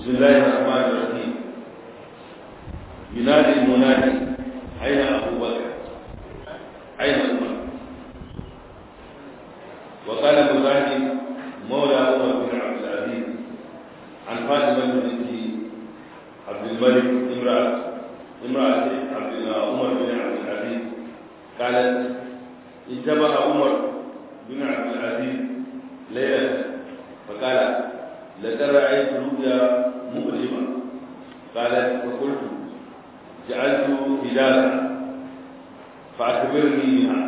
بسم الله الرحمن الرحيم ينادي المنادي أين أبو بكر أين عمر وقال مجاهد مولى عمر بن عبد العزيز عن فاطمة بنت عبد الملك امرأة امرأة عبد عمر بن عبد العزيز قالت انتبه عمر بن عبد العزيز ليلة فقال لقد رأيت رؤيا مؤلمة قالت فقلت جعلت هلالا فأخبرني منها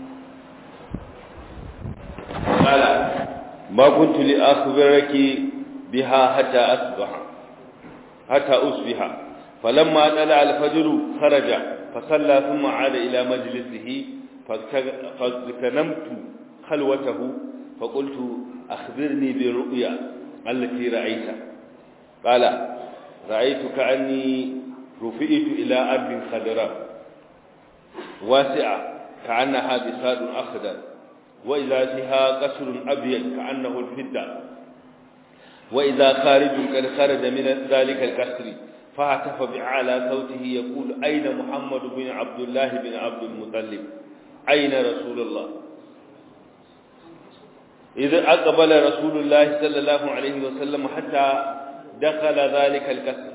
قال ما كنت لأخبرك بها حتى أصبح حتى أصبح فلما طلع الفجر خرج فصلى ثم عاد إلى مجلسه فاغتنمت خلوته فقلت أخبرني بالرؤيا التي رأيتها قال رأيت كأني رفئت إلى أرض خضراء واسعة كأنها بساد أخضر وإذا فيها قصر أبيض كأنه الفدة وإذا خارج قد خرج من ذلك القصر فهتف بأعلى صوته يقول أين محمد بن عبد الله بن عبد المطلب أين رسول الله إذا أقبل رسول الله صلى الله عليه وسلم حتى دخل ذلك القصر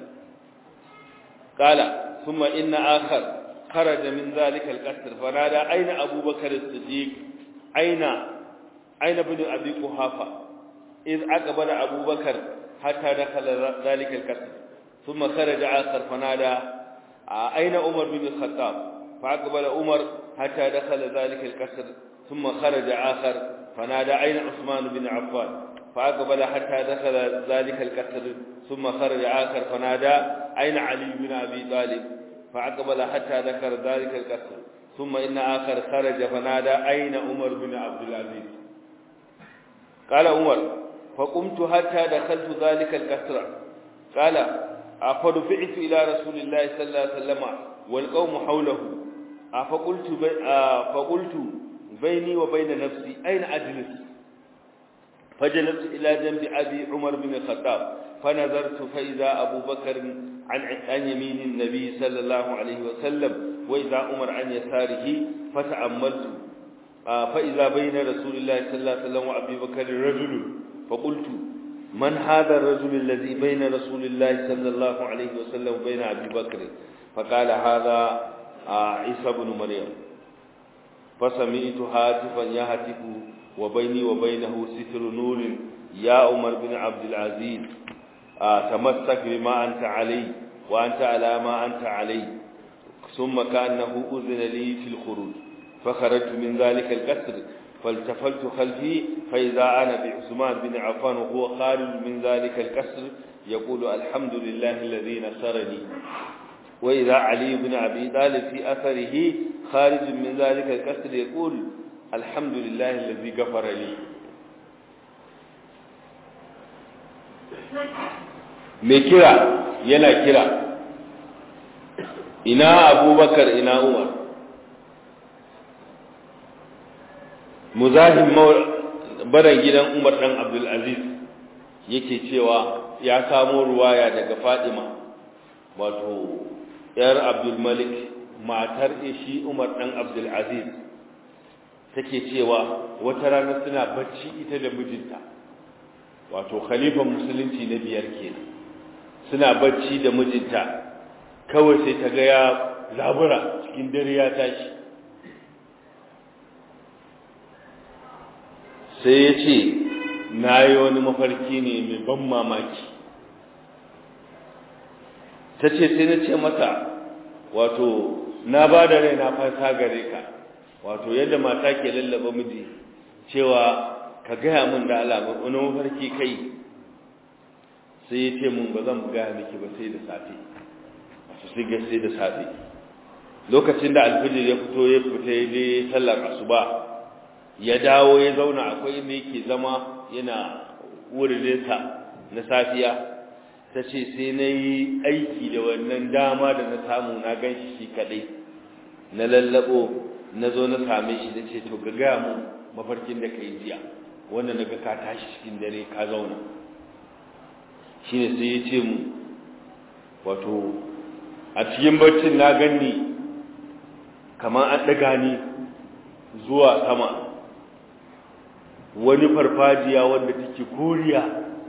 قال ثم إن آخر خرج من ذلك القصر فنادى أين أبو بكر الصديق أين أين ابن أبي قحافة إذ أقبل أبو بكر حتى دخل ذلك القصر ثم خرج آخر فنادى أين عمر بن الخطاب فأقبل عمر حتى دخل ذلك القصر ثم خرج آخر فنادى أين عثمان بن عفان فأقبل حتى دخل ذلك القصر ثم خرج آخر فنادى أين علي بن أبي طالب فأقبل حتى ذكر ذلك القصر ثم إن آخر خرج فنادى أين عمر بن عبد العزيز قال عمر فقمت حتى دخلت ذلك القصر قال فدفعت إلى رسول الله صلى الله عليه وسلم والقوم حوله فقلت بي فقلت بيني وبين نفسي أين أجلس فجلست إلى جنب أبي عمر بن الخطاب فنظرت فإذا أبو بكر عن عن يمين النبي صلى الله عليه وسلم وإذا عمر عن يساره فتأملت فإذا بين رسول الله صلى الله عليه وسلم وأبي بكر رجل فقلت من هذا الرجل الذي بين رسول الله صلى الله عليه وسلم وبين أبي بكر فقال هذا عيسى بن مريم فسمعت هاتفا يهتف وبيني وبينه ستر نور يا عمر بن عبد العزيز تمسك بما أنت عليه وأنت على ما أنت عليه ثم كأنه أذن لي في الخروج فخرجت من ذلك القصر فالتفلت خلفي فإذا أنا بعثمان بن عفان وهو خارج من ذلك القصر يقول الحمد لله الذي نصرني وإذا علي بن أبي طالب في أثره خارج من ذلك القصر يقول الحمد لله الذي غفر لي mai kira yana kira ina abubakar ina umar muzahim baran gidan umar dan abdulaziz yake cewa ya samo ruwaya daga fadima wato yar abdulmalik matar shi umar dan abdulaziz take cewa wata rana suna bacci ita da mijinta wato khalifan musulunci na biyar kenan suna bacci da mijinta kawai sai ta ga ya zabura cikin dare ya tashi sai ya ce na yi wani mafarki ne mai ban mamaki ta ce sai na ce mata wato na ba da rai na fasa gare ka wato yadda mata ke lallaba miji cewa ka gaya min da alamun wani mafarki kai sai ya ce mun ba zan gaya miki ba sai da safe wato sai ga sai da safe lokacin da alfijir ya fito ya fita ya je sallar asuba ya dawo ya zauna akwai inda yake zama yana wurinsa na safiya ta ce sai na yi aiki da wannan dama da na samu na gan shi shi kaɗai na lallabo na zo na same shi na ce to ga gaya mu mafarkin da ka yi jiya wanda na ga ka tashi cikin dare ka zauna shine sai ya ce mu wato a cikin barcin na ganni kamar an ɗaga ni zuwa sama wani farfajiya wanda take koriya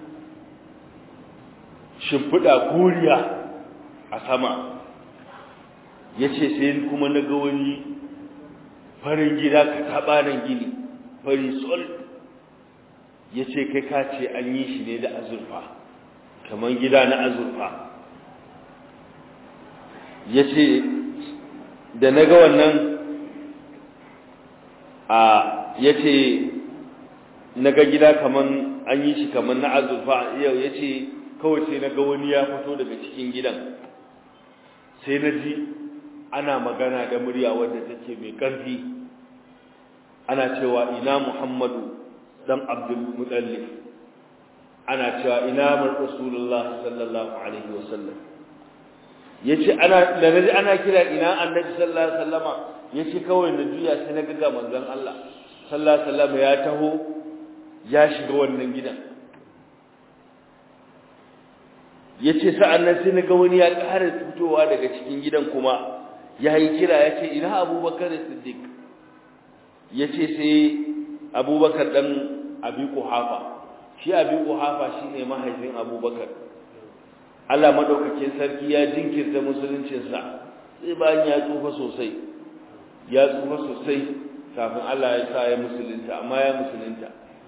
shimfiɗa koriya a sama ya ce sai kuma na ga wani farin gida ka taɓa nan gini fari sol ya ce kai ka ce an yi shi ne da azurfa kamar gida na azurfa ya ce da na ga wannan a ya ce na ga gida kamar an yi shi kamar na azurfa yau ya ce kawai sai na ga wani ya fito daga cikin gidan sai na ji ana magana da murya wadda take mai ƙarfi ana cewa ina muhammadu dan abdul mutallif ana cewa ina mar rasulullah sallallahu alaihi wasallam yace ana da naji ana kira ina annabi sallallahu alaihi wasallama yace kawai na juya sai na ga manzon Allah sallallahu alaihi wasallama ya taho ya shiga wannan gidan yace sa'an nan sai na ga wani ya ƙara fitowa daga cikin gidan kuma ya yi kira ya ce ina abubakar siddiq ya ce sai abubakar ɗan abi kuhafa shi abi kuhafa shi ne mahaifin abubakar allah maɗaukakin sarki ya jinkirta musuluncinsa sai bayan ya tsufa sosai ya tsufa sosai kafin allah ya sa ya musulunta amma ya musulunta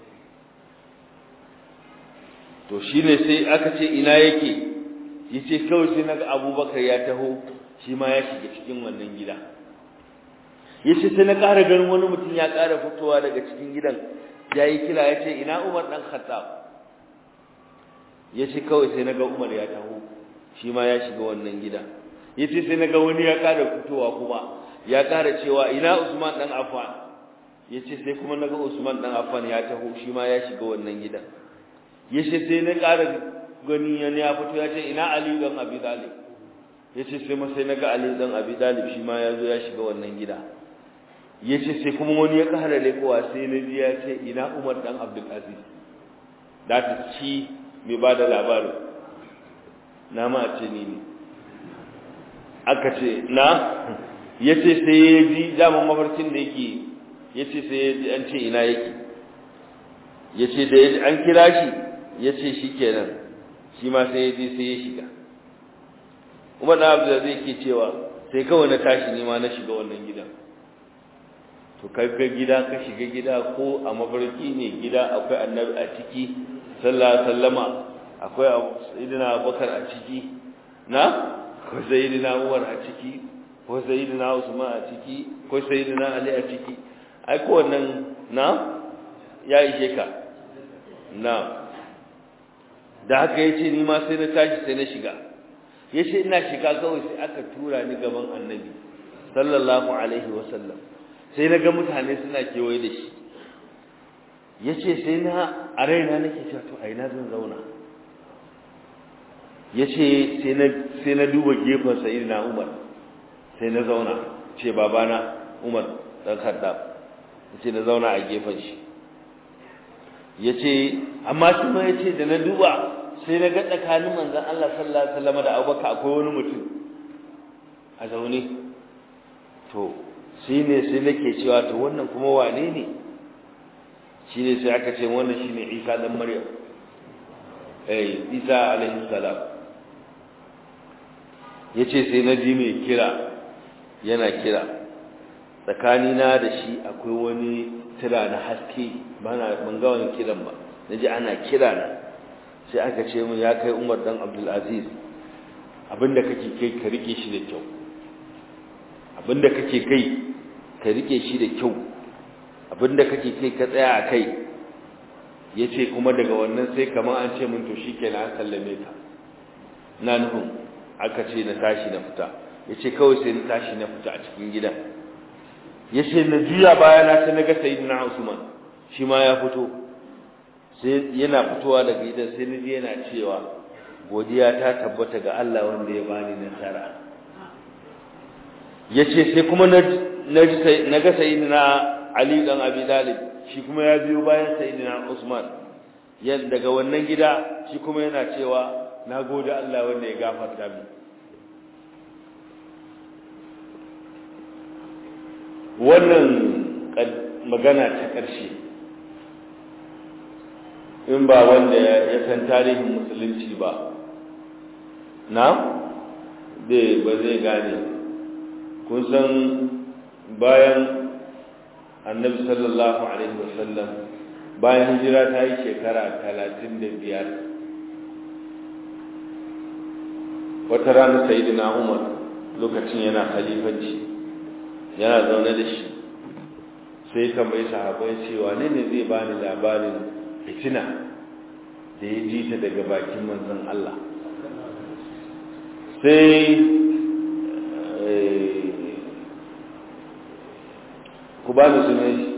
to shi ne sai aka ce ina yake ya ce kawai sai naga abubakar ya taho shi ma ya shiga cikin wannan gida ya ce sai na ƙara ganin wani mutum ya ƙara fitowa daga cikin gidan ya yi kira ya ce ina umar ɗan khattab ya ce kawai sai na ga umar ya taho shi ma ya shiga wannan gida ya ce sai na ga wani ya ƙara fitowa kuma ya ƙara cewa ina usman ɗan affan ya ce sai kuma na ga usman ɗan affan ya taho shi ma ya shiga wannan gidan ya ce sai na ƙara gani yana ya fito ya ce ina ali ɗan abi talib ya ce sai masai na ga Ali ɗan Abi Dalib shi ma ya zo ya shiga wannan gida ya ce sai kuma wani ya ƙara lekowa sai na ji ya ce ina Umar ɗan Abdul Aziz da ta ci mai ba da labarin na ma a ce ni ne aka ce na ya ce sai ya ji daman mafarkin da yake ya ce sai ya ji an ce ina yake ya ce da an kira shi ya ce shi kenan shi ma sai ya je sai ya shiga umar da abu da zai ke cewa sai kawai na tashi nema na shiga wannan gidan to kai ga gida ka shiga gida ko a mafarki ne gida akwai annabi a ciki sallallahu sallama akwai sayyidina abubakar a ciki na ko sayyidina umar a ciki ko sayyidina usman a ciki ko sayyidina ali a ciki ai ko wannan na ya ishe ka na da haka yace ni ma sai na tashi sai na shiga ya ce ina shiga kawai sai aka tura ni gaban annabi sallallahu alaihi wasallam sai na ga mutane suna kewaye da shi ya ce sai na a raina nake cewa to a ina zan zauna ya ce sai na duba gefen sa'id na umar sai na zauna ce babana umar ɗan kaddam ya ce na zauna a gefen shi ya ce amma shi ma ya ce da na duba sai na ga tsakanin manzan Allah sallallahu alaihi wasallam da Abubakar akwai wani mutum a zaune to shi ne sai nake cewa to wannan kuma wane ne shi ne sai aka ce wannan shine Isa dan Maryam eh Isa alaihi salam yace sai na ji mai kira yana kira tsakanina da shi akwai wani tira na haske bana ban ga wani kiran ba naji ana kira na sai aka ce mun ya kai Umar dan Abdul Aziz abinda kake kai ka rike shi da kyau abinda kake kai ka rike shi da kyau abinda kake kai ka tsaya a kai yace kuma daga wannan sai kamar an ce mun to shikenan an sallame ka na nufin aka ce na tashi na fita yace kawai sai na tashi na fita a cikin gidan yace na juya baya na sai naga sayyidina Usman shi ma ya fito sai yana fitowa daga gidan sai naji yana cewa godiya ta tabbata ga Allah wanda ya bani nasara yace sai kuma na naga sayyidina Ali dan Abi Talib shi kuma ya biyo bayan sayyidina Usman daga wannan gida shi kuma yana cewa na gode Allah wanda ya gafarta min wannan magana ta ƙarshe in ba wanda ya san tarihin musulunci ba na dai ba zai gane kun san bayan annabi sallallahu alaihi wasallam bayan hijira ta yi shekara talatin da biyar wata rana sayidina umar lokacin yana khalifanci yana zaune da shi sai tambayi sahabai cewa ne ne zai bani labarin fitina da ya ji ta daga bakin manzon Allah sai ku ba da sunan shi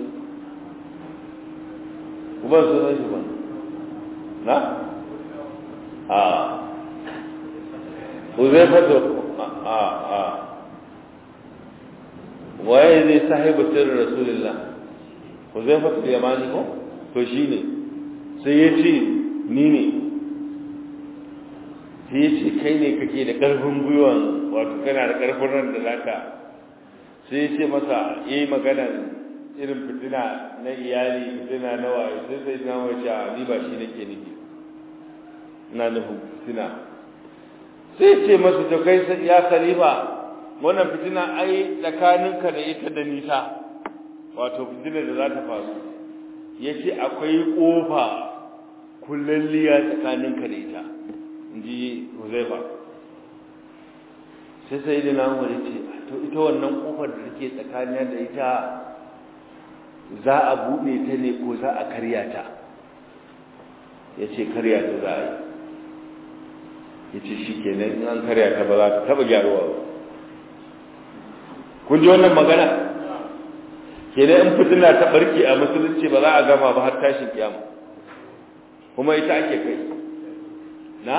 ku ba sunan shi ba na? a uzaifatu a a waye zai sahibu sirrin rasulullah uzaifatu yamani ko to shine sai ya ce ni ne sai ya ce kai ne kake da ƙarfin gwiwan wato kana da ƙarfin ran da zaka sai ya ce masa yi magana irin fitina na iyali fitina na waye sai sai na wace ni ba shi nake nufi ina nufin fitina sai ce masa to kai ya khalifa wannan fitina ai tsakaninka da ita da nisa wato fitina da za ta faru ya ce akwai ƙofa kullalliya tsakaninka da ita in ji huzaifa sai sai da namu da ce to ita wannan ƙofar da take tsakaniya da ita za a buɗe ta ne ko za a karya ta ya ce karya ta za a yi ya ce shi kenan in an karya ta ba za ta taɓa gyaruwa ba kun ji wannan magana kenan in fitina ta barke a musulunci ba za a gama ba har tashin kiyama kuma ita ake kai na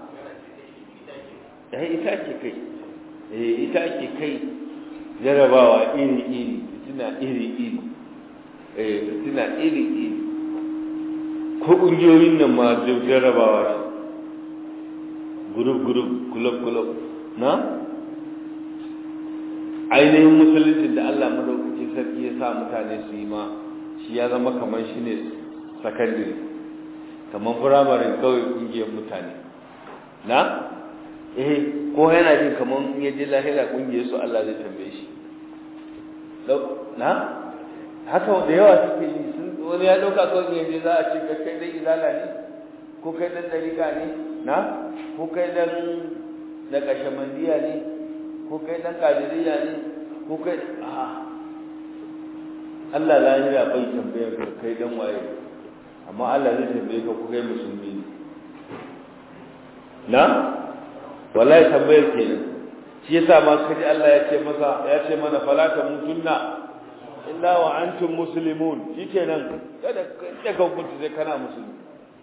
eh ita ake kai eh ita ake kai jarabawa iri iri fitina iri iri eh fitina iri iri ko kungiyoyin nan ma jarabawa ne group group club club na ainihin musulunci da Allah madaukakin sarki ya sa mutane su yi ma shi ya zama kamar shi ne sakandare kamar firamare kawai kungiyar mutane na eh ko yana jin kamar ya ji lahira kungiyar su Allah zai tambaye shi na haka da yawa suke yi sun wani ya dauka kawai ya je za a ce kai dai izala ne ko kai dan dariƙa ne na ko kai dan na kashamandiya ne ko kai dan kadiriya ne ko kai a Allah lahira bai tambayar ka kai dan waye amma Allah zai tambaye ka ko kai musulmi ne na wallahi tambayar kenan shi yasa ma kaji Allah ya ce masa ya ce mana fala ta mutunna illa wa antum muslimun shikenan kada daga hukunci sai kana musulmi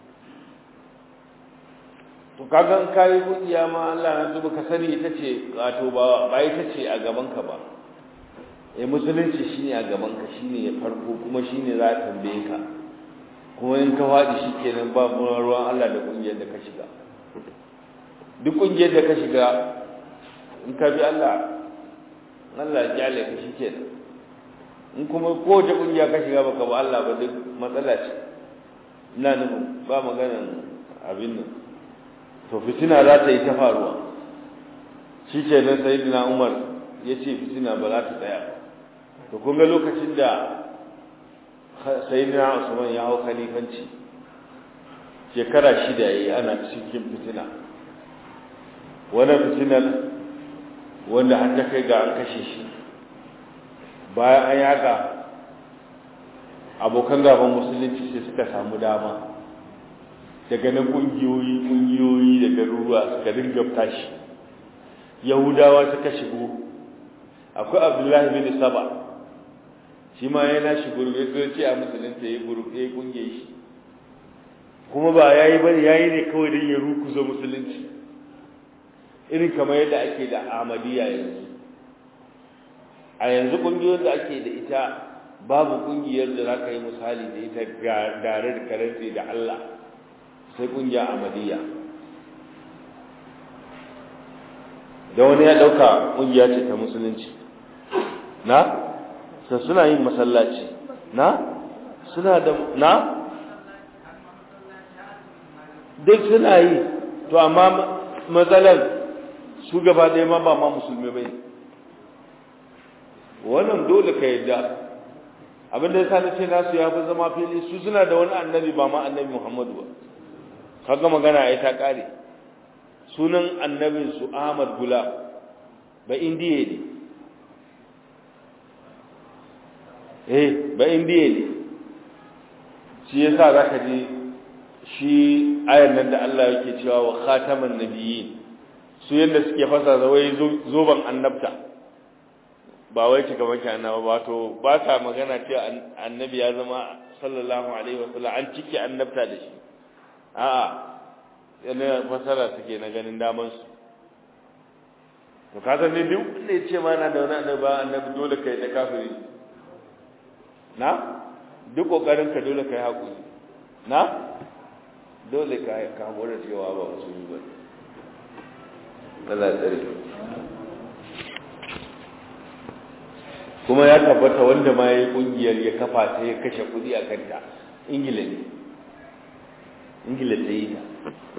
to kaga kai kungiya ma Allah na zuba ka sani ita ce wato ba ba ita ce a gaban ka ba eh musulunci shine a gaban ka shine ya farko kuma shine za ka tambaye ka kuma in ka fadi shikenan ba ruwan Allah da kungiyar da ka shiga duk kungiyar da ka shiga in ka bi Allah Allah ya kyale ka shikenan in kuma kowace kungiya ka shiga baka ba Allah ba duk matsala ce ina nufin ba maganan abin nan to fitina za ta yi ta faruwa shi ke nan sayidina umar ya ce fitina ba za ta tsaya to kun ga lokacin da sayidina usman ya hau khalifanci shekara shida ya yi ana cikin fitina wannan fitinar wanda har ta kai ga an kashe shi bayan an yaga abokan gaban musulunci sai suka samu dama daga nan kungiyoyi kungiyoyi da garuruwa suka dinga tashi yahudawa suka shigo akwai abdullahi bin saba shi ma yana shi gurbe so ce a musulunta ya gurbe ya kungiye shi kuma ba yayi bane yayi ne kawai don ya rukuzo musulunci irin kamar yadda ake da ahmadiyya yanzu a yanzu kungiyoyin da ake da ita babu kungiyar da za ka yi misali da ita gare da karanta da Allah sai kungiya Ahmadiyya da wani ya dauka kungiya ce ta musulunci na sai suna yin masallaci na suna da na duk suna yi to amma matsalar su gaba ɗaya ma ba ma musulmi bai wannan dole ka yadda abin da ya sani ce nasu ya fi zama fili su suna da wani annabi ba ma annabi muhammadu ba kaga magana ai ta ƙare sunan annabin su ahmad gula ba indiya ne eh ba indiya ne shi yasa za ka je shi ayar nan da Allah yake cewa wa khataman nabiyyin su yanda suke fasa zawai zoban annabta ba wai cika maki annaba ba to ba sa magana cewa annabi ya zama sallallahu alaihi wasallam an cike annabta da shi a'a yana fasara suke na ganin daman su to ka san ne duk wanda ya ce ma na da wani annabi ba annabi dole kai da kafiri na duk kokarin ka dole kai hakuri na dole ka kamo da cewa ba musulmi ba Allah tsare kuma ya tabbata wanda ma yayi kungiyar ya kafa ta ya kashe kudi a kanta ingila ne ingila ta yi ta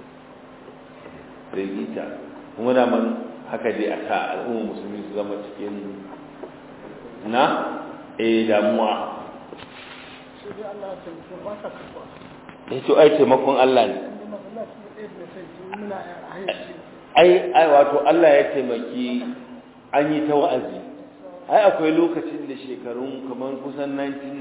ta yi ta kuma da man haka dai a sa al'umma musulmi su zama cikin na eh damuwa ya to ai taimakon Allah ne ai ai wato Allah ya taimaki an yi ta wa'azi ai akwai lokacin da shekarun kamar kusan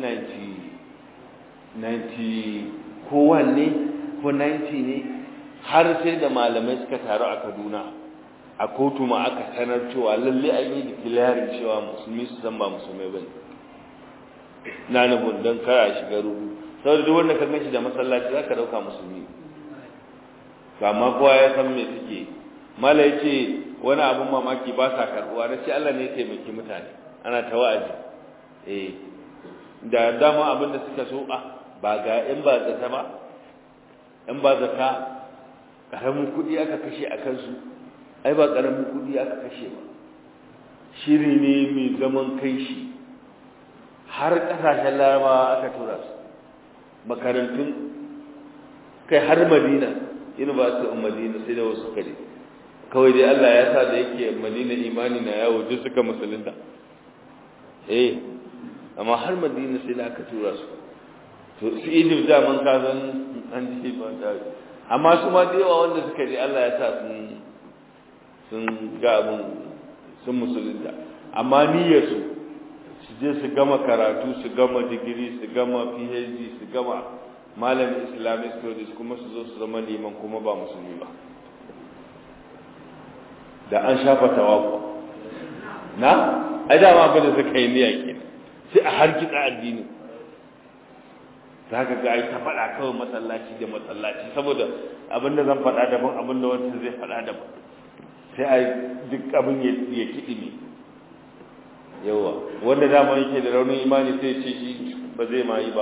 1990 90 ko wanne ko 90 ne har sai da malamai suka taru a Kaduna a kotu ma aka sanar cewa lalle an yi declaring cewa musulmi su san ba musulmai bane na nufin don kara shiga rubu saboda duk wanda ka ganshi da masallaci zaka dauka musulmi amma kowa ya san me suke mala yace wani abun mamaki ba sa karbuwa na ce Allah ne ya taimaki mutane ana ta wa'azi eh da dama abin da suka so a ba ga in ba zata ba in ba zata karamin kudi aka kashe a kansu ai ba karamin kudi aka kashe ba shiri ne mai zaman kai shi har kasashen larabawa aka tura su makarantun kai har madina university of madina sai da wasu kare kawai dai Allah ya sa da yake madina imani na yawo duk suka musulunta eh amma har madina sai da aka tura su to su idif da man ka zan an ji ba da amma su ma da yawa wanda suka je Allah ya sa sun sun ga abun sun musulunta amma niyyar su su je su gama karatu su gama digiri su gama phd su gama malamin islamic studies kuma su zo su zama liman kuma ba musulmi ba da an shafa tawafu na ai dama abin da suka yi niyya ke sai a har kitsa addini za ka ga ai ta faɗa kawai masallaci da masallaci saboda abin da zan faɗa daban abin da wanda zai faɗa daban sai a duk abin ya kiɗi ne yawa wanda dama yake da raunin imani sai ce shi ba zai ma yi ba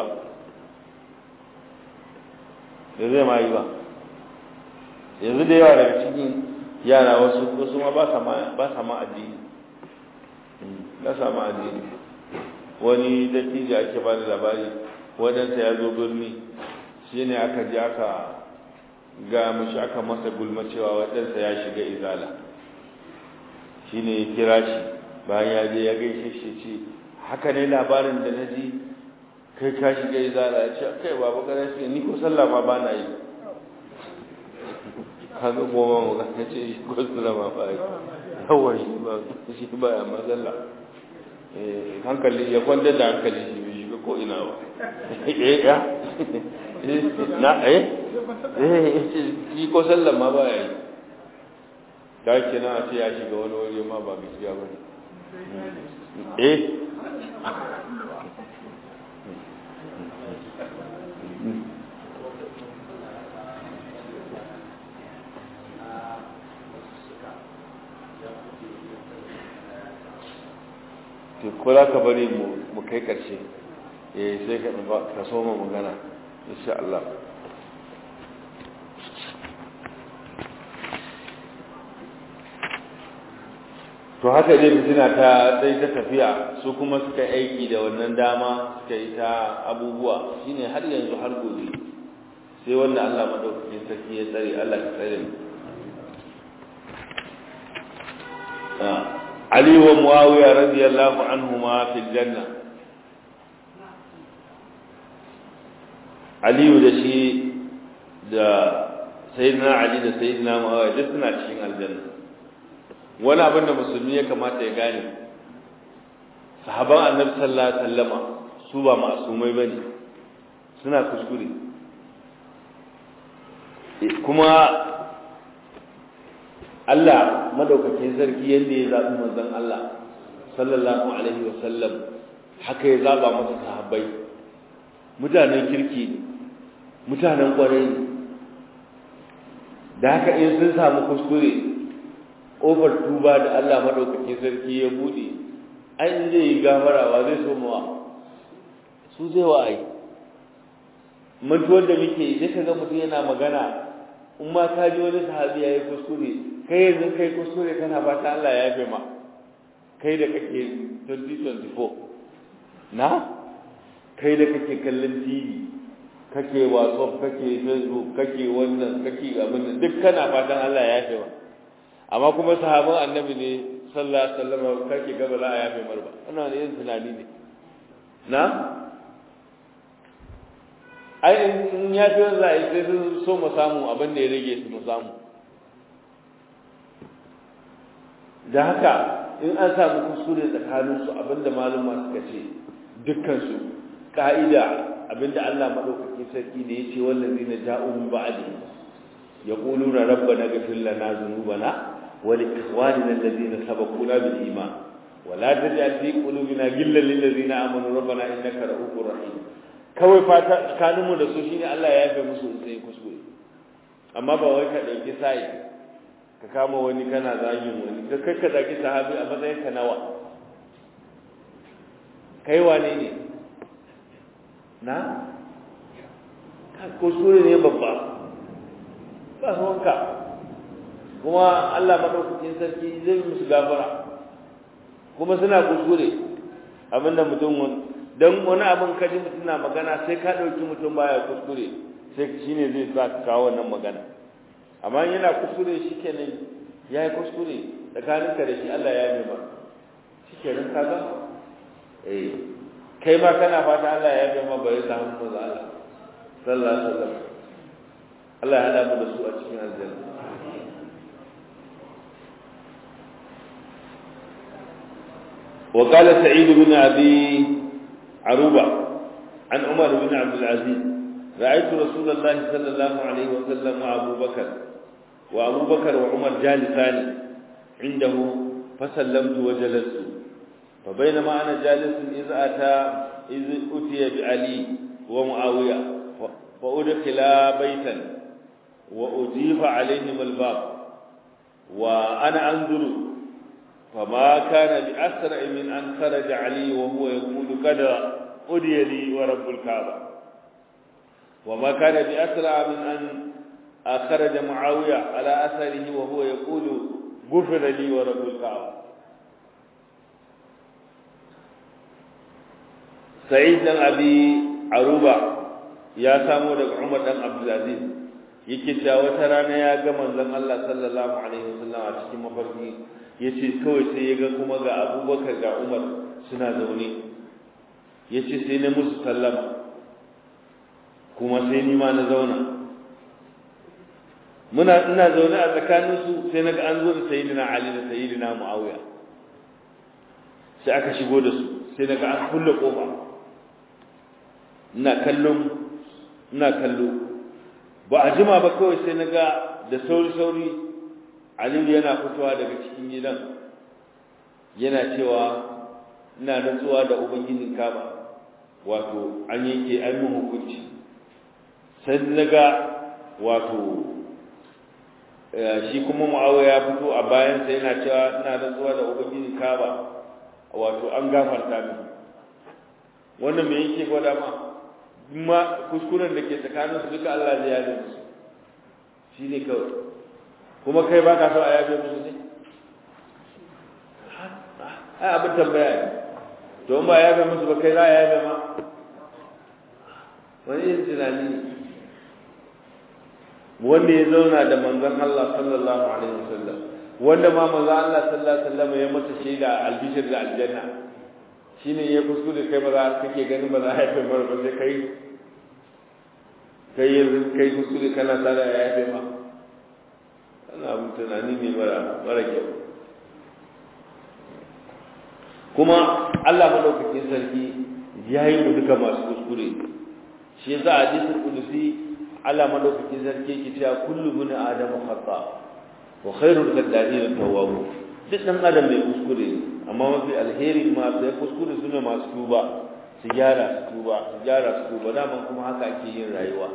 da zai ma yi ba yanzu da yawa daga cikin yara wasu wasu ma ba sa ma ba sa ma addini ba sa ma addini wani dattijo ake ba da labari wadansa ya zo birni shi ne aka ji aka ga mashi aka masa gulma cewa wadansa ya shiga izala shi ne ya kira shi bayan ya je ya gaishe shi ce haka ne labarin da na ji kai ka shiga izala ya ce kai babu kana shi ni ko sallah ma ba na yi kaga goma mu ga ce shi ko sallah ma ba yi yawa shi ba shi ba ya mazalla eh hankali ya kwanta da hankali shi bai shiga ko ina ba eh ya na eh eh shi ko sallah ma ba ya yi ta kina a ce ya shiga wani waje ma ba gaskiya ba ne eh to ko za ka bari mu kai ƙarshe eh sai ka ka so mu magana insha Allah to haka dai fitina ta dai ta tafiya su kuma suka aiki da wannan dama suka yi ta abubuwa shine har yanzu har gobe sai wanda Allah madaukakin sarki ya tsare Allah ya tsare mu Ali wa Muawiya radiyallahu anhuma fil janna Ali da shi da sayyidina Ali da sayyidina Muawiya duk suna cikin aljanna wani abin da musulmi ya kamata ya gane sahaban annabi sallallahu alaihi wasallama su ba masumai bane suna kuskure kuma Allah madaukakin sarki yadda ya zaɓi manzon Allah sallallahu alaihi wasallam haka ya zaɓa masa sahabbai mutanen kirki ne mutanen ƙwarai ne da haka in sun samu kuskure ƙofar tuba da Allah madaukakin sarki ya buɗe ai in zai yi gafarawa zai so mawa su zai wa ai mantuwar da muke sai ka ga mutum yana magana in ma ka ji wani sahabi ya yi kuskure kai yanzu kai kuskure kana fata Allah ya yafe ma kai da kake 2024 na kai da kake kallon TV kake WhatsApp kake Facebook kake wannan kake abin nan duk kana fatan Allah ya yafe ma amma kuma sahabban annabi ne sallallahu alaihi wasallam kake gaba za a yafe mar ba wannan yin tunani ne na ai in ya fi za a yi sai sun so mu samu abin da ya rage su mu samu da haka in an samu kuskure tsakaninsu abinda maluma suka ce dukkansu ka'ida abinda Allah maɗaukaki sarki ne ya ce wallazi na ja'u min ba'di yaquluna rabbana ghfir lana dhunubana wa li ikhwanina alladhina sabaquna bil iman wa la taj'al fi qulubina ghillan lil ladzina amanu rabbana innaka ra'ufur rahim kawai fata tsakaninmu da su shine Allah ya yafe musu sai kuskure amma ba wai ka dauki sai ka kama wani kana zagin wani ka kai ka zagi sahabi a matsayin ka nawa kai wane ne na kuskure ne babba ba wanka kuma Allah madaukakin sarki zai musu gafara kuma suna kuskure abinda mutum don wani abin kaji mutum na magana sai ka ɗauki mutum baya kuskure sai shine zai sa ka kawo wannan magana amma yana kuskure shi kenan ya yi kuskure tsakaninka da shi Allah ya yi ba shi kenan ka ga eh kai ma kana fata Allah ya yi ma bai samu maza Allah sallallahu alaihi wasallam Allah ya hada mu da su a cikin aljanna وقال سعيد بن أبي عروبة عن عمر بن عبد العزيز رأيت رسول الله صلى الله عليه وسلم وأبو بكر وأبو بكر وعمر جالسان عنده فسلمت وجلست فبينما أنا جالس إذ أتى إذ أتي بعلي ومعاوية فأدخلا بيتا وأجيب عليهم الباب وأنا أنظر فما كان بأسرع من أن خرج علي وهو يقول قد أدي لي ورب الكعبة وما كان بأسرع من أن خرج معاوية على أثره وهو يقول غفر لي ورب الكعبة سعيد بن أبي عروبة يا سامو دك عمر بن عبد العزيز yake cewa wata rana ya ga manzon Allah sallallahu alaihi wasallam a cikin mafarki yace kawai sai ya ga kuma ga Abubakar ga Umar suna zaune yace sai na musu sallama kuma sai ni ma na zauna muna ina zaune a tsakanin su sai naga an zo da sayyidina Ali da sayyidina Muawiya sai aka shigo da su sai naga an kulle kofa ina kallon ina kallo ba a jima ba kawai sai naga da sauri sauri Aliyu yana fitowa daga cikin gidan yana cewa ina nutsuwa da ubangijin Kaba wato an yanke an yi hukunci sai naga wato shi kuma Muawiya ya fito a bayan sa yana cewa ina nutsuwa da ubangijin Kaba wato an gafarta min wannan me yake gwada ma ma kuskuren da ke tsakanin su duka Allah zai yaje musu shine kawai kuma kai ba ka so a yabe musu ne ai abin tambaya ne to in ba ya yabe musu ba kai za a yabe ma wani yin tunani ne wanda ya zauna da manzon Allah sallallahu alaihi wasallam wanda ma manzon Allah sallallahu alaihi wasallam ya masa shaida albishir da aljanna shine ya kuskure kai ba za kake ganin ba za a yabe mara ba sai kai kai yanzu kai kuskure kana tsara ya yabe ma ana abin tunani ne mara mara kyau kuma Allah madaukakin sarki ya yi mu duka masu kuskure shi yasa a hadisul qudusi Allah madaukakin sarki yake cewa kullu bin adamu khata wa khairul qaddarin tawwab duk dan adam mai kuskure amma mafi alheri ma sai kuskure sune masu tuba su gyara su tuba su gyara su tuba daman kuma haka ake yin rayuwa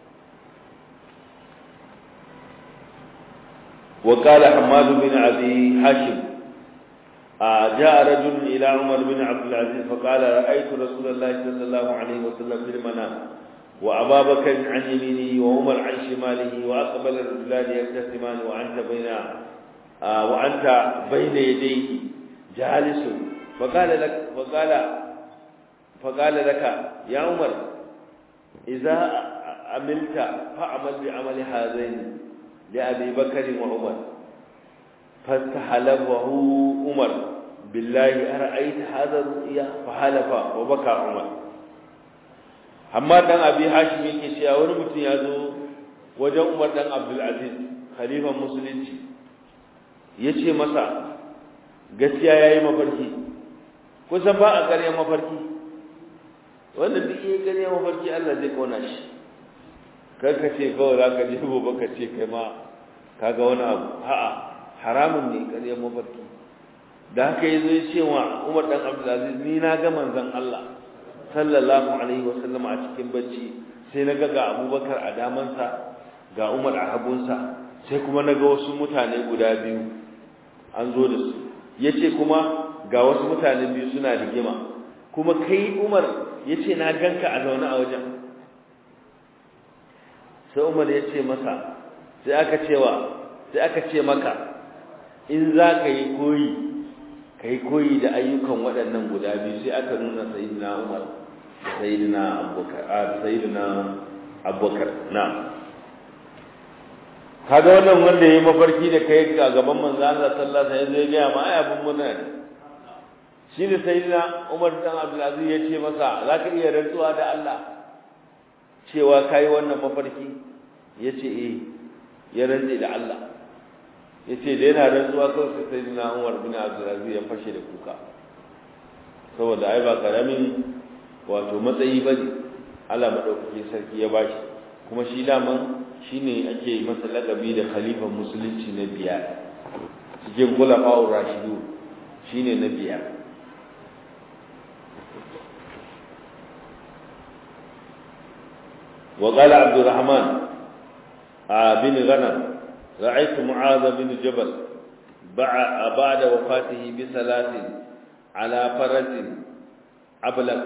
وقال حماد بن عبد حاشم جاء رجل إلى عمر بن عبد العزيز فقال رأيت رسول الله صلى الله عليه وسلم في المنام وأبا بكر عن يمينه وعمر عن شماله وأقبل الرجلان يبتسمان وأنت بين آه وأنت بين يديه جالس فقال لك فقال فقال لك يا عمر إذا عملت فاعمل بعمل هذين لأبي بكر وعمر فاستحلفه عمر بالله أرأيت هذا الرؤيا فحلف وبكى عمر amma dan abi hashim yake cewa wani mutum ya zo wajen umar dan abdul aziz khalifan musulunci yace masa gaskiya yayi mafarki kusan ba a ƙarya mafarki wanda duk yayi ƙarya mafarki Allah zai kona shi kar ka ce kawai za ka je gobe ka ce kai ma kaga wani abu a'a haramun ne ƙarya mafarki da haka yazo ya ce wa Umar dan Abdul Aziz ni na ga manzon Allah sallallahu alaihi wasallam a cikin bacci sai na ga ga Abubakar a damansa ga Umar a hagunsa sai kuma na ga wasu mutane guda biyu an zo da su yace kuma ga wasu mutane biyu suna rigima kuma kai Umar yace na ganka a zaune a wajen sai Umar ya ce masa sai aka cewa sai aka ce maka in za ka yi koyi ka yi koyi da ayyukan waɗannan guda biyu sai aka nuna sayidina Umar da sayidina Abubakar a sayidina Abubakar na kaga wannan wanda yayi mafarki da kai ga gaban manzo Allah sallallahu alaihi wasallam zai ga ma ai abun muna shi ne sayidina Umar dan Abdul Aziz ya ce masa zaka iya rantsuwa da Allah cewa kai wannan mafarki yace eh ya rantse da Allah yace da yana rantsuwa kawai sai sai na Umar bin Abdulaziz ya fashe da kuka saboda ai ba karamin wato matsayi bane Allah madaukakin sarki ya bashi kuma shi daman shine ake masa lakabi da khalifan musulunci na biyar cikin khulafa'ur rashidu shine na biyar وقال عبد الرحمن بن غنم رأيت معاذ بن جبل بعد وفاته بثلاث على فرس أبلغ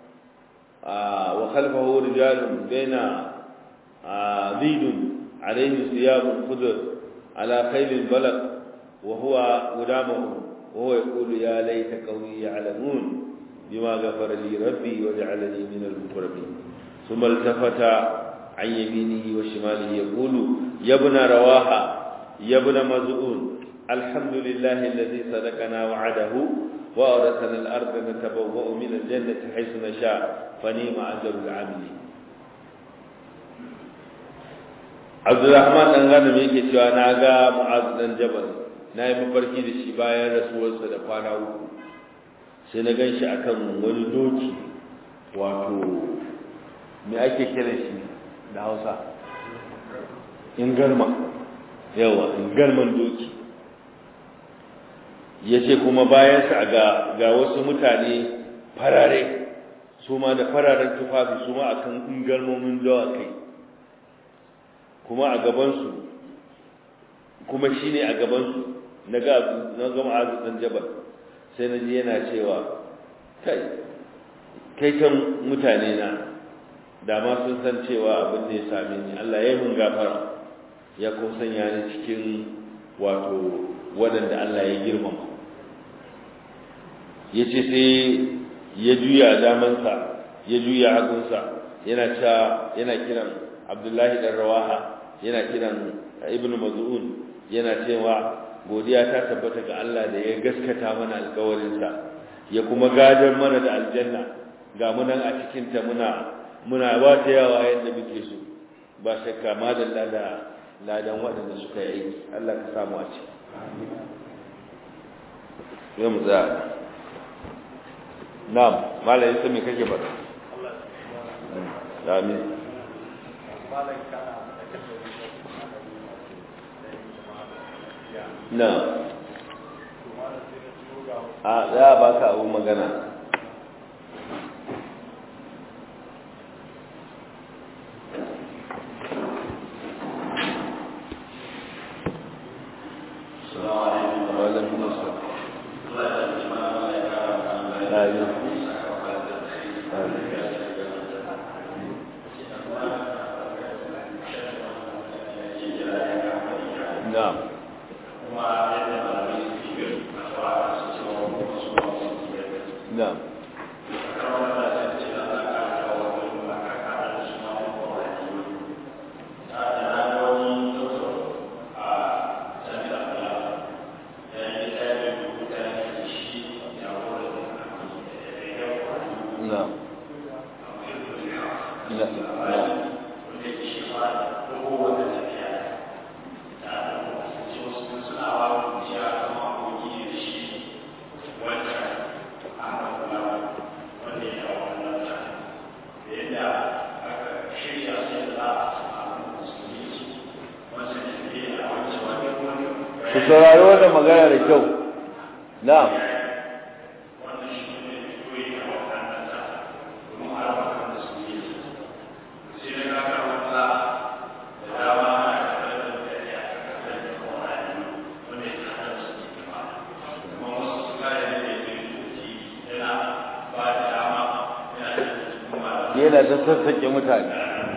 وخلفه رجال بين ذيد عليه ثياب خضر على خيل بلغ وهو قدامه وهو يقول يا ليت قومي يعلمون بما غفر لي ربي وجعلني من المكرمين ثم التفت عن يمينه وشماله يقول يا ابن رواحة يا ابن مزعون الحمد لله الذي صدقنا وعده وأورثنا الأرض نتبوأ من الجنة حيث نشاء فنيم أجر العاملين عبد الرحمن dan ganin yake cewa na ga Mu'az dan Jabal na yi mafarki da shi bayan rasuwarsa da kwana uku sai na gan shi akan wani doki wato me ake kira shi da hausa ingarma yawa ingarman doki ya ce kuma bayansa ga, ga wasu mutane farare su ma da fararen tufafi su ma akan ingarmomin dawakai kuma a gabansu kuma shi ne a gabansu na ga gama azutan jabal sai na ji yana cewa kai kai kan mutane na da ma sun san cewa abin da ya same ni Allah ya mun gafara ya ko sanya ni cikin wato waɗanda Allah ya girmama ya ce sai ya juya damansa ya juya hagunsa yana cewa yana kiran abdullahi dan rawaha yana kiran ibnu maz'un yana cewa godiya ta tabbata ga Allah da ya gaskata mana alƙawarinsa ya kuma gadar mana da aljanna ga mu nan a cikin ta muna muna ba ta yawa yadda muke so ba shakka ma da lada ladan waɗanda suka yi aiki Allah ka samu a ciki yau mu tsaya na'am malayin sai me kake faɗa amin na a za a baka abu magana ku saurari wannan magana da kyau na'am yana ta sassaƙe mutane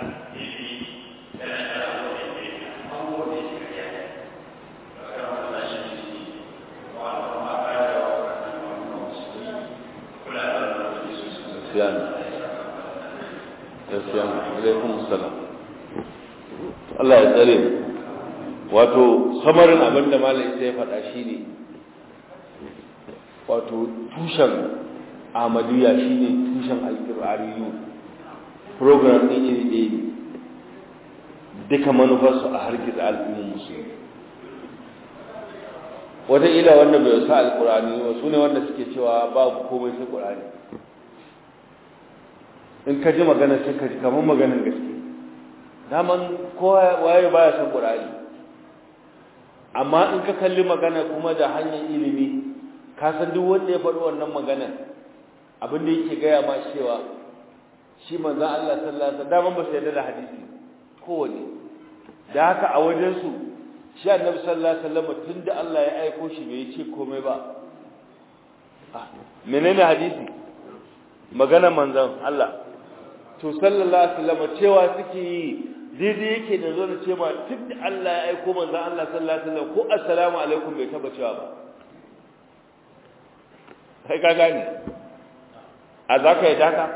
Sufyan Sufyan alaikum salam Allah ya tsare wato samarin abin da malai sai ya faɗa shine wato tushen Ahmadiyya shine tushen alƙur'aniyu program ɗin iri ɗaya ne duka manufarsu a harkar al'ummar musulmi wataƙila wanda bai sa alƙur'ani ba su ne wanda suke cewa babu komai sai ƙur'ani in ka ji magana sai ka ji kamar maganin gaske daman kowa waye baya son qur'ani amma in ka kalli magana kuma da hanyar ilimi ka san duk wanda ya faɗi wannan magana abin da yake gaya ma cewa shi manzon Allah sallallahu alaihi wasallam daman ba su yarda da hadisi kowane da haka a wajen su shi annabi sallallahu alaihi wasallam tunda Allah ya aiko shi bai ce komai ba menene hadisi magana manzon Allah to sallallahu alaihi wasallam cewa suke yi daidai yake da zo da ce ma tun da Allah ya aiko manzon Allah sallallahu alaihi wasallam ko assalamu alaikum bai taba cewa ba kai ka gane a za ka yi daka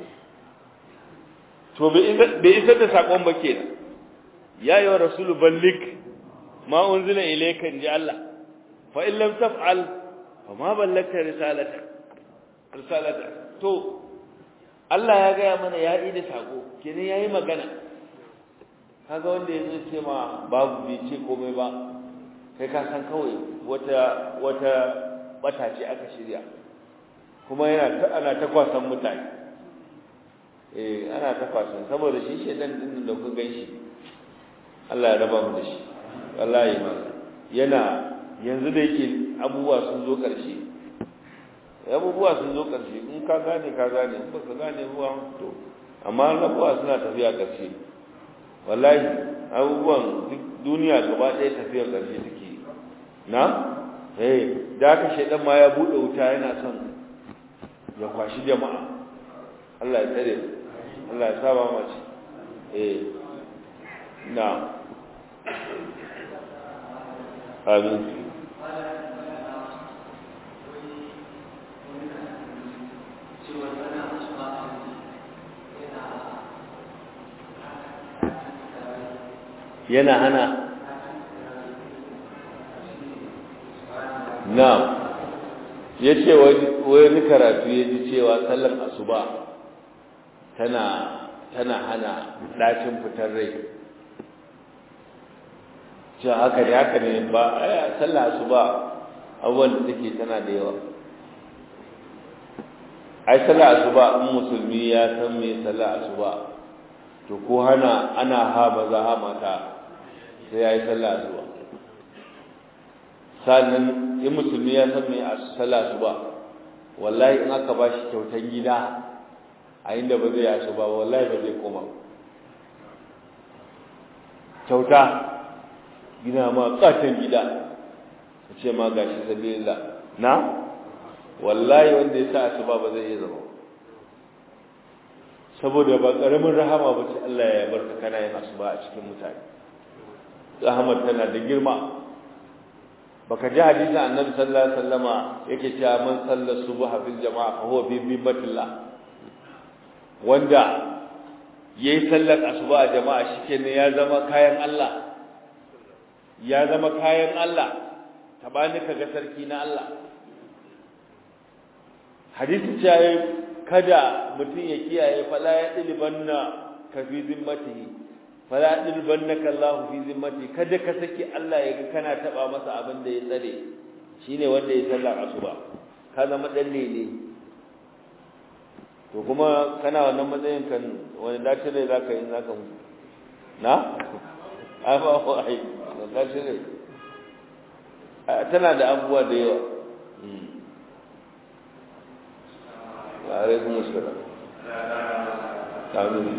to bai isar da sakon ba kenan ya yi wa rasulu ballik ma unzila ilayka inji Allah fa in lam taf'al fa ma ballagta risalata risalata to Allah ya gaya mana ya yi da sako kenan yayi magana kaga wanda yazo ce ma babu bai ce komai ba kai ka san kawai wata wata bata ce aka shirya kuma yana ta ana ta kwasan mutane eh ana ta kwasan saboda shi shedan din da ku ganshi Allah ya raba mu da shi wallahi ma yana yanzu da yake abubuwa sun zo ƙarshe abubuwa sun zo ƙarshe in ka gane ka gane in baka gane ruwa to amma abubuwa suna tafiya ƙarshe wallahi abubuwan duk duniya gaba ɗaya tafiyar ƙarshe take na eh da aka shaidan ma ya buɗe wuta yana son ya kwashi jama'a Allah ya tsare Allah ya saba mace eh na amin yana hana na ya ce wani karatu ya ji cewa sallar asuba tana tana hana ɗacin fitar rai ce haka ne haka ne ba a sallar asuba abubuwan da take tana da yawa ai sallar asuba in musulmi ya san me sallar asuba to ko hana ana ha maza ha mata sai ya yi sallah asuba sannan in musulmi ya san me sallah asuba wallahi in aka ba shi kyautan gida a inda ba zai yasu ba wallahi ba zai koma kyauta gina ma katon gida a ce ma gashi sabilillah na wallahi wanda ya sa asuba ba zai iya zama saboda ba ƙaramin rahama ba ce Allah ya barka kana yin asuba a cikin mutane rahamar tana da girma baka ji hadisi annabi sallallahu alaihi wasallama yake cewa man salla subha fil jama'a fa huwa fi bibatillah wanda yayi sallar asuba a jama'a shikenan ya zama kayan Allah ya zama kayan Allah tabani kaga sarki na Allah hadisi cewa kada mutum ya kiyaye fala ya dilibanna ka fi zimmatihi fala ya dilibannaka Allah fi zimmati kada ka saki Allah ya ga kana taba masa abin da ya tsare shine wanda ya sallar asuba ka zama dan ne to kuma kana wannan matsayin kan wani dace ne zaka yi zaka mutu na ai ba ko ai dace ne tana da abubuwa da yawa alaikum assalam amin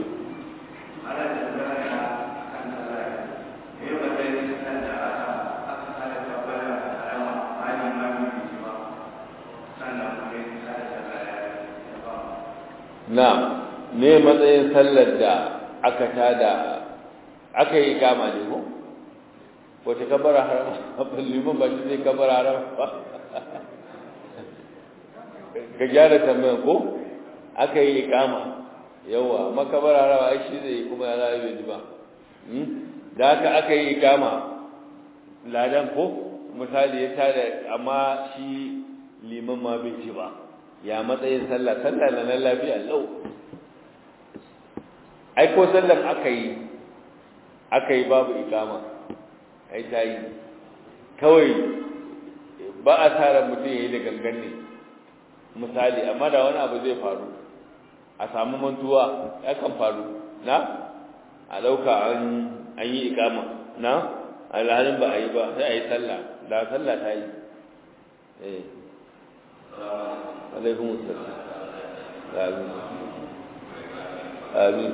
na me matsayin sallar da aka tada aka yi kama ne ko wace kabara haram liman ba shi zai kabara haram ba ka gyara tambayan ko aka yi ikama yawa makabara rawa ai shi zai kuma ya rayu bai ba da haka aka yi ikama ladan ko misali ya tada amma shi liman ma bai ci ba ya matsayin sallah sallah na nan lafiya lau ai ko sallan aka yi aka yi babu ikama ai ta yi kawai ba a tara mutum ya yi da gangan ne misali amma da wani abu zai faru a samu mantuwa ya kan faru na a ɗauka an yi ikama na alhalin ba a yi ba sai a yi sallah da sallah ta yi eh alaikun sallah amin amin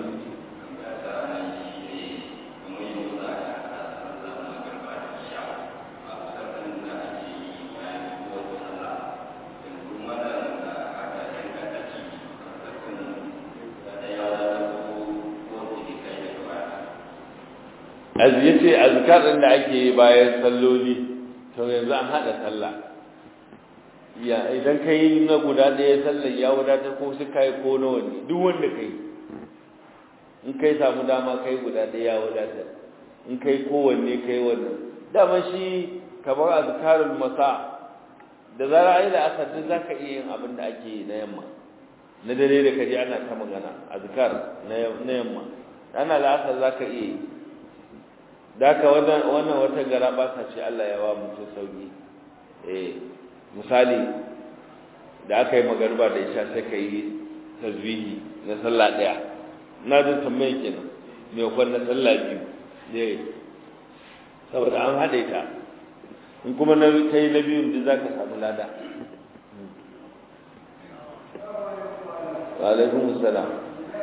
az yace azkar din da ake yi bayan salloli to yanzu an hada sallah ya idan kai na guda ɗaya sallar ya wadatar ko sai kai ko nawa ne duk wanda kai in kai samu dama kai guda ɗaya ya wadatar in kai kowanne kai wannan dama shi kamar azkarul masa da zara ai da asar duk zaka iya yin abin da ake yi na yamma na dare da kaje ana ta magana azkar na yamma ana la'asar zaka iya yi daka wannan wannan wata gara ba ta ce Allah ya wa mutum sauki eh misali da aka yi magarba da isha sai ka yi tasbihi na sallah daya na jin tambaye kenan me kwan na sallah biyu ne saboda an haɗe ta in kuma na kai na biyun duk zaka samu lada wa alaikum assalam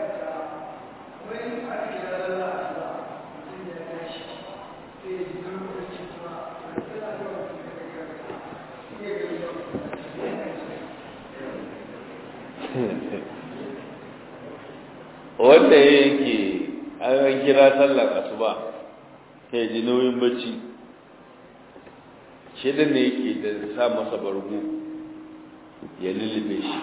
wanda yake an kira sallar asuba sai ji nauyin bacci shidan ne yake da sa masa bargo ya lullube shi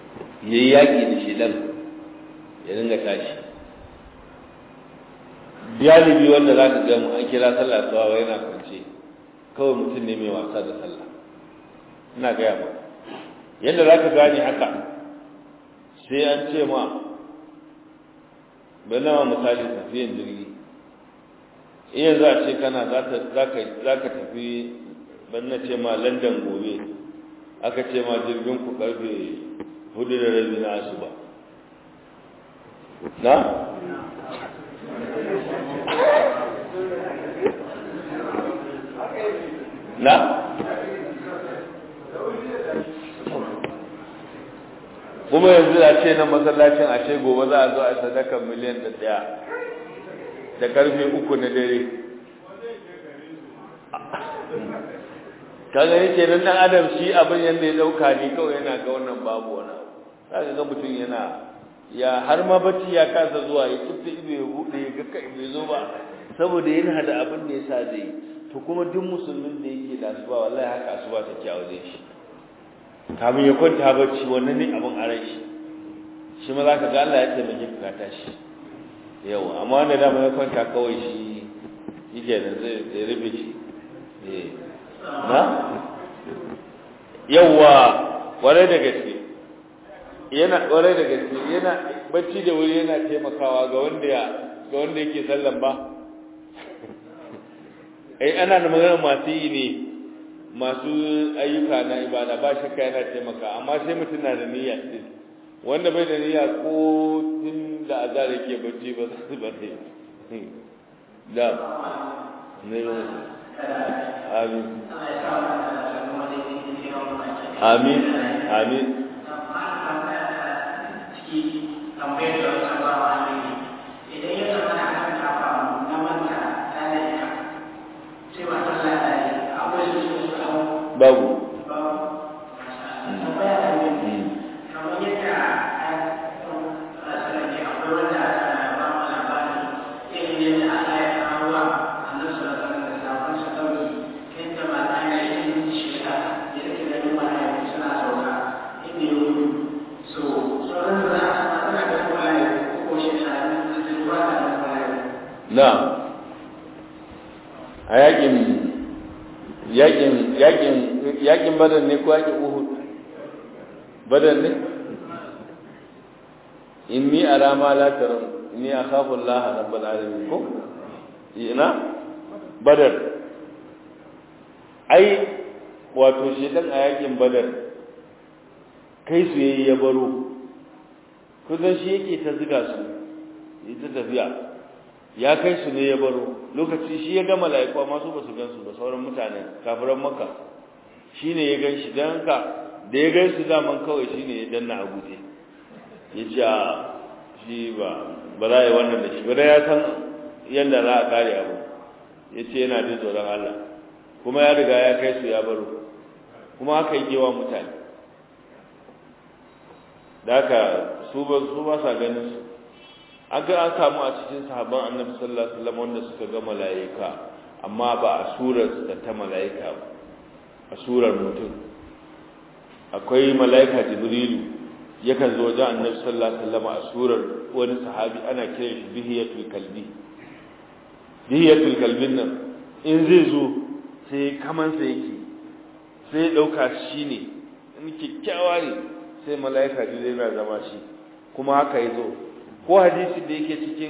ya yi yaƙi da shidan ya dinga tashi galibi wanda za ka ga mu an kira sallah tsawa yana kwance kawai mutum ne mai wasa da sallah ina gaya ba yadda za ka gane haka sai an ce ma bai nawa misali tafiyan jirgi iya za a ce kana za ka tafi ban na ce ma london gobe aka ce ma jirgin ku karfe hudu da rabi na asuba na? na? kuma yanzu a ce na masallacin a ce gobe za a zo a sadakan miliyan da daya da karfe uku na dare kaga yake nan dan adam shi abin yanda ya dauka ni kawai yana ga wannan babu wani abu zaka ga mutum yana ya har ma bacci ya kasa zuwa ya kifta ido ya bude ya ga kai bai zo ba saboda yana da abin da yasa zai to kuma duk musulmin da yake da asuba wallahi haka asuba take a wajen shi kamin ya kwanta bacci wannan ne abin aran shi shi ma zaka ga Allah ya taimake ka tashi yawa amma wanda dama ya kwanta kawai shi yake da zai rufe shi eh na yawa kwarai da gaske yana kwarai da gaske yana bacci da wuri yana taimakawa ga wanda ya ga wanda yake sallan ba ai ana da magana masu yi ne masu ayyuka na ibada ba shakka yana taimaka amma sai mutum na da niyya din wanda bai da niyya ko tun da azar yake bacci ba su ba sai da ne amin amin amin babu na a yakin yakin yakin yakin badar ne ko yakin uhud badar ne inni ara ma la taram inni akhafu allah rabbul alamin ko ina badar ai wato shedan a yakin badar kai su yayi ya baro kusan shi yake ta ziga su yi ta tafiya ya kai su ne ya baro lokaci shi ya ga mala'iku amma su ba su gan su ba sauran mutane kafiran makka shi ne ya gan shi don haka da ya gan su daman kawai shi ne ya danna a guje ya ce a shi ba ba za a yi wannan da shi ba da ya san yadda za a kare abu ya ce yana jin tsoron Allah kuma ya riga ya kai su ya baro kuma haka yi wa mutane da haka su ba su ba sa ganin su an ga an samu a cikin sahabban annabi sallallahu alaihi wasallam wanda suka ga mala'ika amma ba a surar da ta mala'ika ba a surar mutum akwai mala'ika jibrilu yakan zo wajen annabi sallallahu alaihi wasallam a surar wani sahabi ana kiran shi bihiyatul kalbi bihiyatul kalbin nan in zai zo sai kaman sa yake sai ya dauka shi ne in kikkiawa ne sai mala'ika jibrilu ya zama shi kuma haka ya zo ko hadisi da yake cikin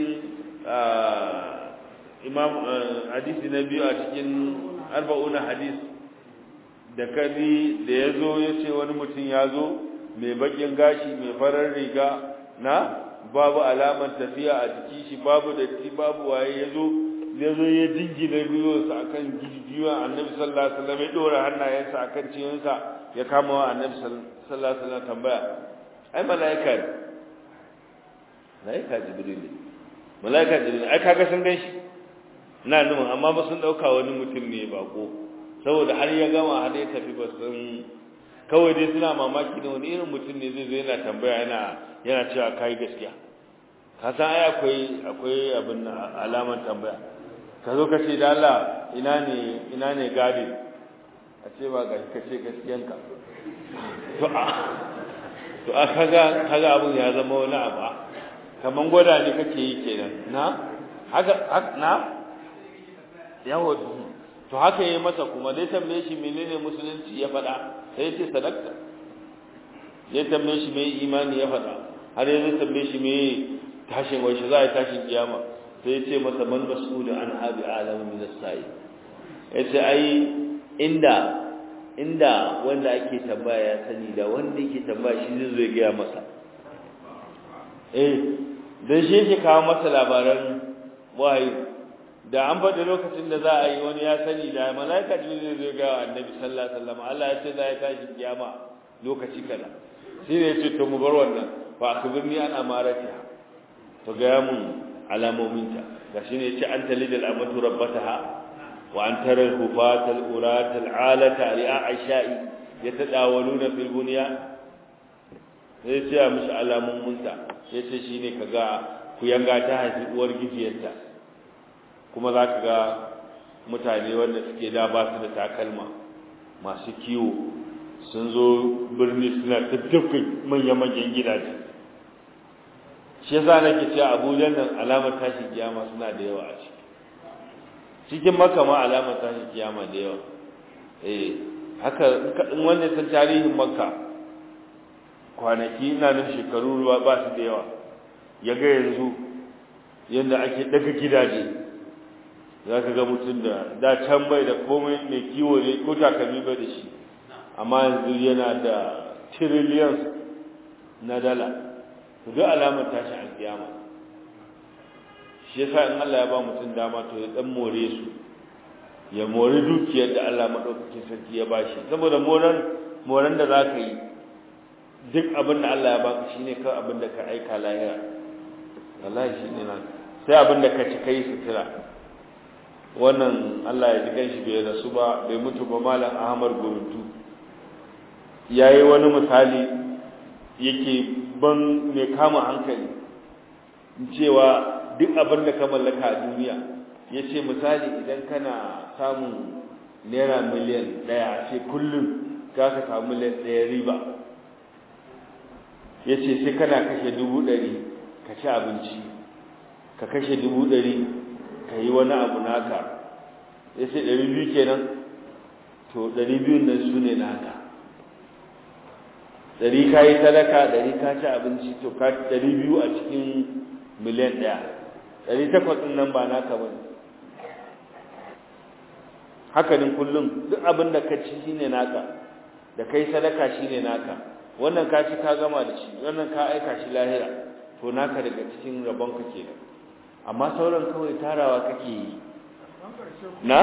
imam hadisi na biyu a cikin arba'una hadis da kadi da ya zo ya ce wani mutum ya zo mai bakin gashi mai farar riga na babu alaman tafiya a jiki shi babu datti babu waye ya zo ya zo ya jingina gwiwarsa a kan gijiyoyin annabi sallallahu alaihi wasallam ya ɗora hannayensa a kan cinyinsa ya kama wa annabi sallallahu alaihi wasallam tambaya ai mala'ika ne malaika jibril ne malaika jibril ai kaga sun gan shi na nufin amma ba sun dauka wani mutum ne bako saboda har ya gama har ya tafi ba sun kawai dai suna mamaki da wani irin mutum ne zai zo yana tambaya yana yana cewa kai gaskiya ka san ai akwai akwai abin alaman tambaya ka zo ka ce da Allah ina ne ina ne gadi a ce ba ga ka ce gaskiyanka to a to a kaga kaga abun ya zama wani abu kaman gwada ne kake yi kenan na haka na yawo to haka yayi masa kuma dai tambaye shi menene musulunci ya faɗa sai ce sadaka ya tambaye shi mai imani ya faɗa har yanzu tambaye shi mai tashin wai shi za a tashin kiyama sai ya ce masa man mas'ulu an habi alamu min as-sa'i ya ce ai inda inda wanda ake tambaya ya sani da wanda yake tambaya shi zai zo ya gaya masa eh dan shi yake kawo masa labaran wahayi da an faɗi lokacin da za a yi wani ya sani da malaika jibril zai ga annabi sallallahu alaihi wasallam Allah ya ce za ya tashi kiyama lokaci kaza shi ne ya ce to mu bar wannan fa akbirni an amaratiha to ga mun alamominta gashi ne ya ce an talidal amatu rabbataha wa an tara al-hufata al-urata al-alata ri'a aishai yatadawaluna fil bunya sai ce ya mishi alamominta sai ce shine kaga ku yanga ta haifi uwar gifiyarta kuma za ka ga mutane wanda suke da ba su da takalma masu kiwo sun zo birni suna tattafin manya-manyan gidaje shi yasa nake cewa abuja nan alamar tashin kiyama suna da yawa a ciki cikin maka ma alamar tashin kiyama da yawa eh haka in wanda san tarihin makka kwanaki ina nan shekaru ruwa ba su da yawa ya ga yanzu yadda ake daga gidaje za ka ga mutum da da can bai da komai mai kiwo ne ko takalmi bai da shi amma yanzu yana da trillions na dala to duk alamar tashi alkiyama shi yasa in Allah ya ba mutum dama to ya dan more su ya more dukiyar da Allah madaukakin sarki ya bashi saboda moran moran da zaka yi duk abin da Allah ya baka shine ka abin da ka aika lahira wallahi shine nan sai abin da ka ci kai sutura wannan Allah ya ji kanshi bai rasu ba bai mutu ba malam Ahmad Guruntu yayi wani misali yake ban mai kama hankali cewa duk abin da ka mallaka a duniya yace misali idan kana samun naira miliyan ɗaya ce kullum za ka samu miliyan ɗaya riba yace sai kana kashe dubu ɗari ka ci abinci ka kashe dubu ɗari ka yi wani abu naka ya ce ɗari biyu kenan to ɗari biyun nan su ne naka ɗari ka yi talaka ɗari ka ci abinci to ka ɗari biyu a cikin miliyan ɗaya ɗari takwas ɗin nan ba naka ba hakanin kullum duk abin da ka ci shi ne naka da kai sadaka shi ne naka wannan ka ci ka gama da shi wannan ka aika shi lahira to naka daga cikin rabonka kenan amma sauran kawai tarawa kake yi na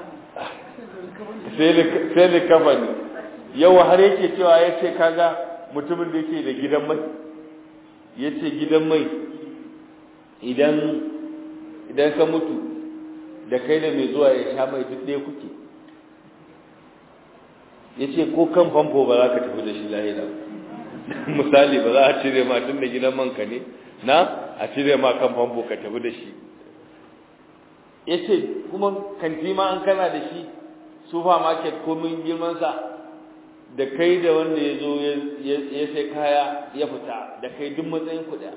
sai da kafa ne yau har yake cewa ya ce kaga mutumin da yake da gidan mai ya ce gidan mai idan idan ka mutu da kai da mai zuwa ya sha mai duk ɗaya kuke ya ce ko kan famfo ba za ka tafi da shi lahira misali ba za a cire ma tun da gidan manka ne na a cire ma kan famfo ka tafi da shi ya ce kuma kanti ma an kana da shi supermarket komin girmansa da kai da wanda ya zo ya sai kaya ya fita da kai duk matsayin kuɗa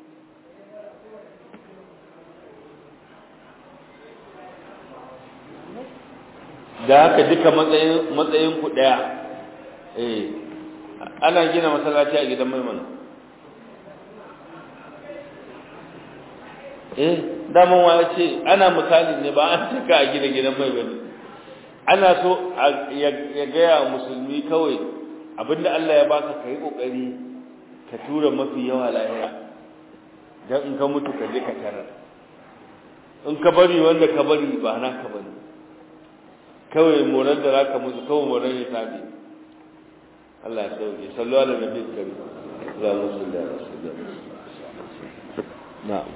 da haka duka matsayin ku ɗaya eh ana gina masallaci a gidan maimana eh daman wa ya ce ana misali ne ba an cika a gina gidan mai bane ana so ya gaya musulmi kawai abinda Allah ya baka kai kokari ka tura mafi yawa lahira dan in ka mutu ka je ka tarar in ka bari wanda ka bari ba na ka bari kawai moran da zaka musu kawai moran ya tabi Allah ya sauke sallu ala nabi karim Allahumma salli ala sayyidina na'am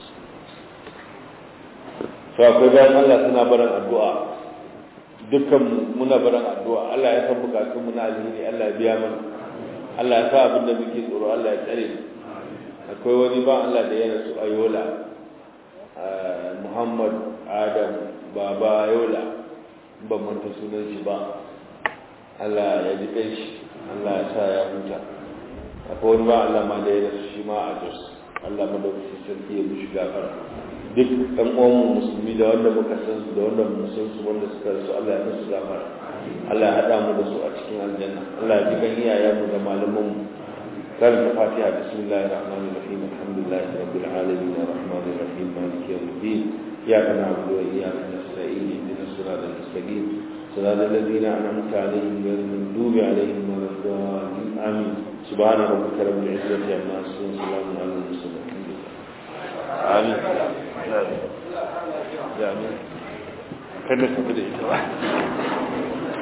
to akwai bayan Allah suna barin addu'a dukkan muna barin addu'a Allah ya san bukatun mu na alheri Allah ya biya mana Allah ya sa abin da muke tsoro Allah ya tsare akwai wani ba Allah da ya rasu a Yola Muhammad Adam Baba Yola ban manta sunan shi ba Allah ya ji kai shi Allah ya sa ya huta akwai wani ba Allah ma da ya rasu shi ma a Jos Allah madaukakin sarki ya mishi gafara duk ɗan uwan musulmi da wanda muka san su da wanda mu san su wanda suka rasu Allah ya musu gafara Allah ya haɗa mu da su a cikin aljanna Allah ya ji kan iyayenmu da malaman mu قال الفاتحة بسم الله الرحمن الرحيم الحمد لله رب العالمين الرحمن الرحيم مالك يوم الدين إياك نعبد وإياك نستعين اهدنا الصراط المستقيم صراط الذين أنعمت عليهم غير المغضوب عليهم ولا الضالين آمين سبحان ربك رب العزة عما يصفون سلام على المرسلين الحمد لله آمين آمين كان نسبة